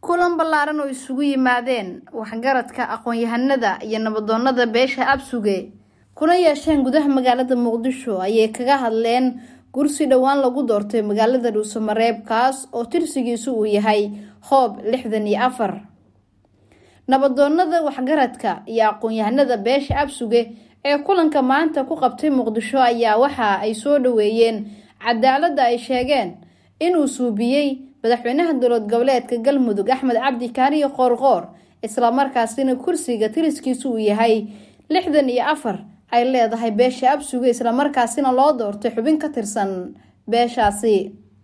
kulan ballaaran oo isugu yimaadeen waxgaradka aqoon-yahanada iyo nabadoonada beesha absuge kuna yeesheen gudaha magaalada muqdisho ayay kaga hadleen gursi dhowaan lagu doortay magaalada dhuusamareeb kaas oo tirsigiisu uu yahay hoob lixdan iyo afar nabadoonada waxgaradka iyo aqoon-yahanada beesha absuge ee kulanka maanta ku qabtay muqdisho ayaa waxa ay soo dhaweeyeen cadaaladda ay sheegeen inuu suubiyey madaxweynaha dowlad goboleedka galmudug axmed cabdi kaariyo qoorqoor islamarkaasina kursiga tiriskiisu uu yahay lixdan iyo afar ay leedahay beesha absuge islamarkaasina loo doortay xubin ka tirsan beeshaasi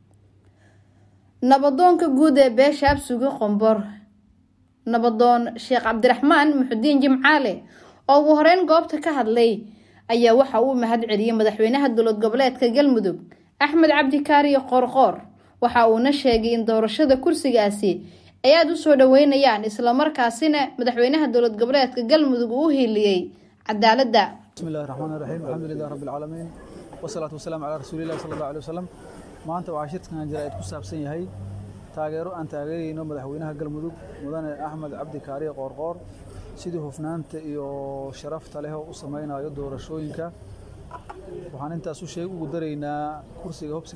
nabadoonka guud ee beesha absuge qombor nabadoon sheekh cabdiraxmaan muxudiin jimcaale oo ugu horeyn goobta ka hadlay ayaa waxa uu mahad celiyey madaxweynaha dowlad goboleedka galmudug axmed cabdi kaariyo qoorqoor waxa uuna sheegay in doorashada kursigaasi ay aada u soo dhaweynayaan islamarkaasina madaxweynaha dowlad goboleedka galmudug uu u hiiliyey cadaaladda bismi illahi raxmaan raxiim alxamdulilah rabbi alcaalamiin wasalaatu wasalaamu calaa rasuulillahi sala allahu alay wasalam maanta waxaa shirkan jaraa'id ku saabsan yahay taageero aan taageerayno madaxweynaha galmudug mudane axmed cabdi kaariye qoorqoor sidii hufnaanta iyo sharafta leh oo u samaynayo doorashooyinka waxaan intaas u sheeg ugu daraynaa kursiga hob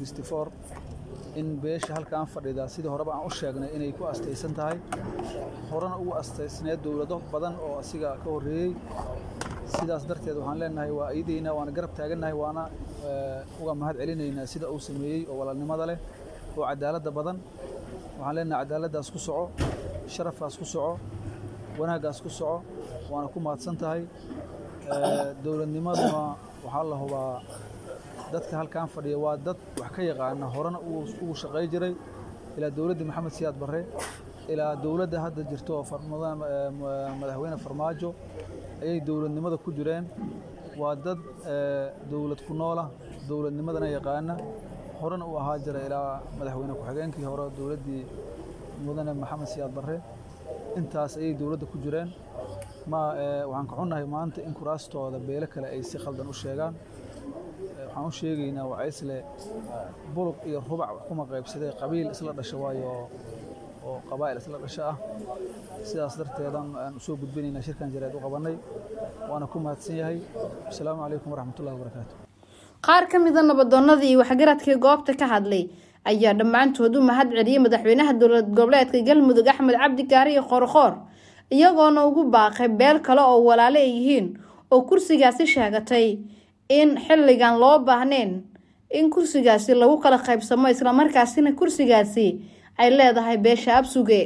in beesha halkaan fadhida sidii horeba aan u sheegnay inay ku astaysan tahay horena ugu astaysneed dowlado badan oo asiga ka horreeyey sidaas darteed waxaan leenahay waa iidaynaa waana garab taagannahay waana uga mahad celinaynaa sida uu sameeyey oo walaalnimada leh oo cadaaladda badan waxaan leenahay cadaaladdaas ku soco sharafkaas ku soco wanaaggaas ku soco waana ku mahadsan tahay dowladnimaduna waxaa la hubaa dadka halkaan fadhiya waa dad wax ka yaqaana horena ugu shaqay jiray ilaa dowladda maxamed siyaad barre ilaa dowladda hadda jirto oo madaxweyne farmaajo ayay dowladnimada ku jireen waa dad dowlad ku noola dowladnimadana yaqaana horena u ahaa jira ilaa madaxweyne ku-xigeenkii hore dowladdii mudane maxamed siyaad barre intaas ayay dowladda ku jireen ma waxaan ka xunnahay maanta in kuraastooda beelo kale ay si khaldan u sheegaan waxaan u sheegaynaa wacaysle buluq iyo rubac wax kuma qaybsadee qabiil isla dhasha waayo oo qabaa'il isla dhasho ah sidaas darteedan aan usoo gudbinaynaa shirkan jareed u qabannay waana ku mahadsan yahay asalaamu calaykum waraxmatullahi wabarakaatu qaar ka mida nabadoonnadii iyo waxgaradkii goobta ka hadlay ayaa dhammaantood u mahad celiyey madaxweynaha dowlad goboleedka galmudug axmed cabdi kaariyo qoorqoor iyagoona ugu baaqay beel kale oo walaale ay yihiin oo kursigaasi sheegatay in xilligan loo baahnayn in kursigaasi lagu kala qaybsamo islamarkaasina kursigaasi ay leedahay beesha absuge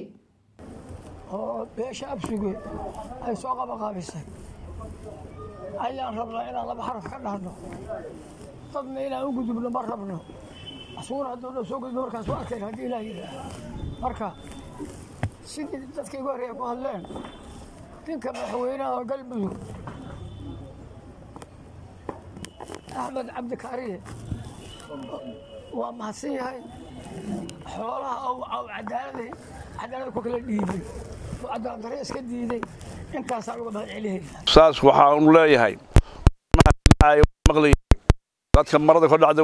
oo beesha absuge ay soo qabaqaabisay ayaan rabnaa inaan laba xaraf ka dhahno dadna inaan u gudubno ma rabno asuguna hadduu soo gudbo markaas waa arkeen haddii ilaah yidhaah marka sidii dadka igu horreeya ku hadleen ninka madaxweynaha galmudug axmed cabdi kaariye waa mahadsan yahay xoolaha oo cadaaladii cadaalada ku kala dhiibay oo cadaalad darre iska diiday intaasaan uga mahad celinayna saas waxaanu leeyahay dadka marada ka dhacda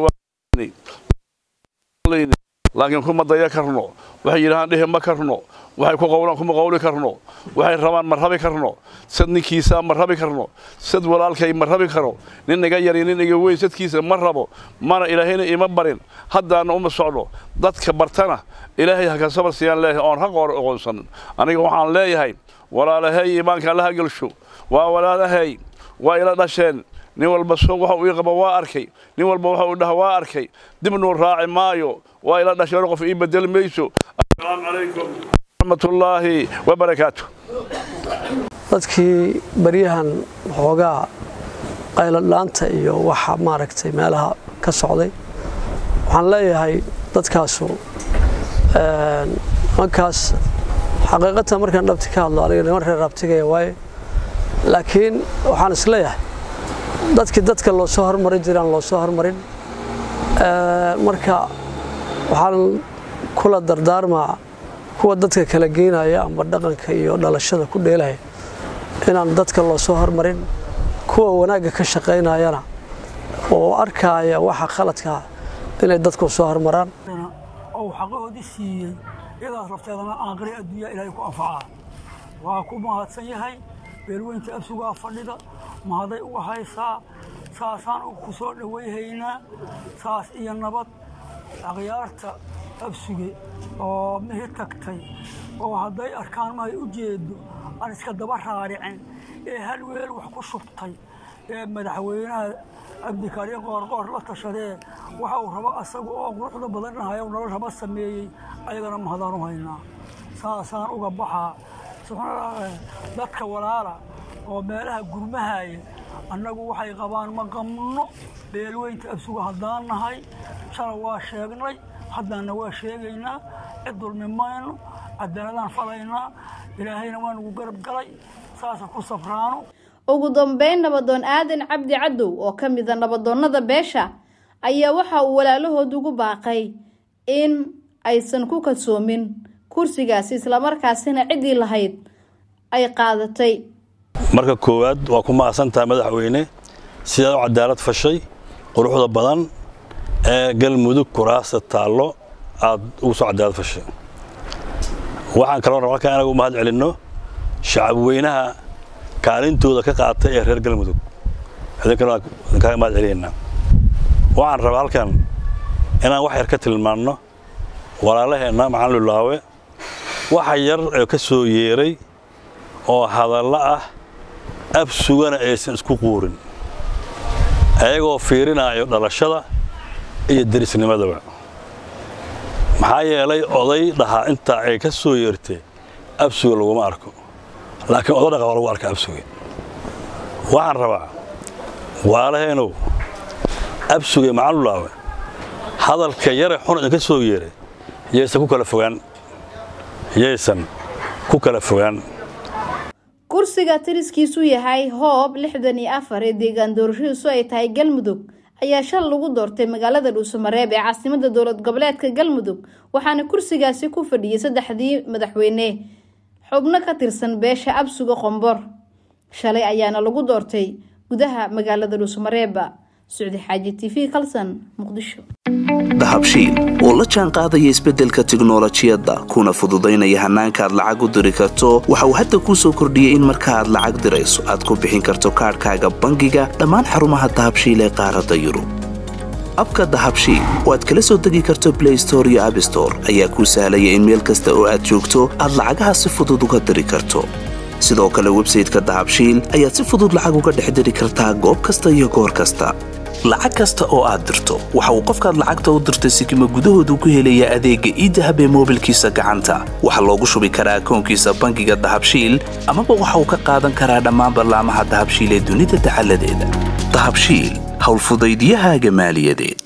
laakiin kuma daya karno waxay yidhahaan dhihi ma karno waxay ku qowlaan kuma qowli karno waxay rabaan ma rabi karno sad ninkiisaa ma rabi karno sad walaalkay ma rabi karo nin iga yari nin iga weyn sadkiisa ma rabo mana ilaahayna ima barin haddaana uma socdo dadka bartana ilaahay ha ka sabar siiyaan leeyahay oon haq hor aqoonsanin aniga waxaan leeyahay walaalahay iimaanka allaha gelsho waa walaalahay waa ila dhasheen nin walba soog waxa uu ii qaba waa arkay nin walba waxa uu dhaha waa arkay dibnuu raaci maayo waa ila dhasheen qof ii bedeli mayso assalaamu calaykum waraxmatullaahi wabarakaatu dadkii baryahan waxoogaa qayladhaanta iyo waxa maaragtay meelaha ka socday waxaan leeyahay dadkaasu nimankaas xaqiiqatan markaan dhabti ka hadlo aniga niman reer rabtigaya waaye laakiin waxaan isleeyahay dadkii dadka loo soo hormarin jiraan loo soo hormarin marka waxaan kula dardaarmaa kuwa dadka kala geynaya amba dhaqanka iyo dhalashada ku dheelaya inaan dadka loo soo hormarin kuwa wanaagga ka shaqaynayana oo arkaaya waxa khaladkaa inay dadku soo hormaraan oo xaqahoodii siiyey iyadaas lafteedana aanqari adduunya ilaahay ku anfacaa waa ku mahadsan yahay beelweynta absugaa fadhida mahaday uga haysaa saasaan ku soo dhowayhaynaa saas iyo nabad akhyaarta absuge oo mihi tagtay oo hadday arkaan mahay u jeedo aan iska daba raaricin ee hal weel wax ku shubtay ee madaxweynaha cabdikariin qoorqoor la tashadee waxa uu rabo asaga oo quruxda badan dhahayo nolol raba sameeyey ayagana mahadaan u haynaa saasaan uga baxaa dadka walaala oo meelaha gurmahaya annagu waxay qabaan ma qabno beelweynta absuga haddaan nahay shala waa sheegnay haddaanna waa sheegaynaa cid dulmi mayno cadaaladaan falaynaa ilaahayna waa nugu garab galay saasa ku safraano ugu dambeyn nabadoon aadan cabdi cadow oo ka mida nabadoonnada beesha ayaa waxa uu walaalahood ugu baaqay in aysan ku kalsoomin kursigaasi islamarkaasina ciddii lahayd ay qaadatay marka koowaad waa ku mahadsantaha madaxweyne sidaad u cadaalad fashay quruxda badan ee galmudug kuraasta taallo aad ugu soo cadaalad fashay waxaan kaloo raba halkaan inagu mahad celinno shacabweynaha kaalintooda ka qaatay ee reer galmudug idinkana kaaga mahad celinaynaa waxaan rabaa halkan inaan wax yar ka tilmaanno walaalaheenna macalin lulaawe waxa yar ee ka soo yeeray oo hadallo ah ab sugana aysan isku quurin ayagoo fiirinaayo dhalashada iyo derisnimadaba maxaa yeelay oday dhahaa intaa ay ka soo yeertay absuga laguma arko laakiin odo dhaqa waa lagu arka absuge waxaan rabaa waalaheenow absuge macalulaawe hadalka yare xun idinka soo yeeray yaysan ku kala fogaan yaysan ku kala fogaan kursiga tiriskiisu yahay hoob lixdan iyo afar ee deegaan doorashadiisu ay tahay galmudug ayaa shal lagu doortay magaalada dhuusamareeb ee caasimada dowlad goboleedka galmudug waxaana kursigaasi ku fadhiyay saddexdii madaxweyne xubno ka tirsan beesha absuga qombor shalay ayaana lagu doortay gudaha magaalada dhuusamareeba sucdi xaaji t v kalsan muqdisho dahabshiil oo la jaan qaadaya isbeddelka tiknolojiyadda kuna fududaynaya hannaanka aad lacag u diri karto waxa uu hadda kuu soo kordhiyey in marka aad lacag dirayso aad ku bixin karto kaadhkaaga bangiga dhammaan xarumaha dahabshiil ee qaaradda yurub abka dahabshiil oo aad kala soo degi karto blay store iyo abstore ayaa kuu sahlaya in meel kasta oo aad joogto aad lacagaha si fudud uga diri karto sidoo kale websayteka dahabshiil ayaad si fudud lacag uga dhex diri kartaa goob kasta iyo goor kasta lacag kasta oo aad dirto waxa uu qofkaad lacagta u dirtay sikima gudahoodu ku helayaa adeegga iidahab ee moobilkiisa gacanta waxaa loogu shubi karaa akoonkiisa bangiga dahabshiil amaba waxa uu ka qaadan karaa dhammaan ballaamaha dahabshiil ee dunida dacaladeeda dahabshiil howlfudaydiyahaaga maaliyadeed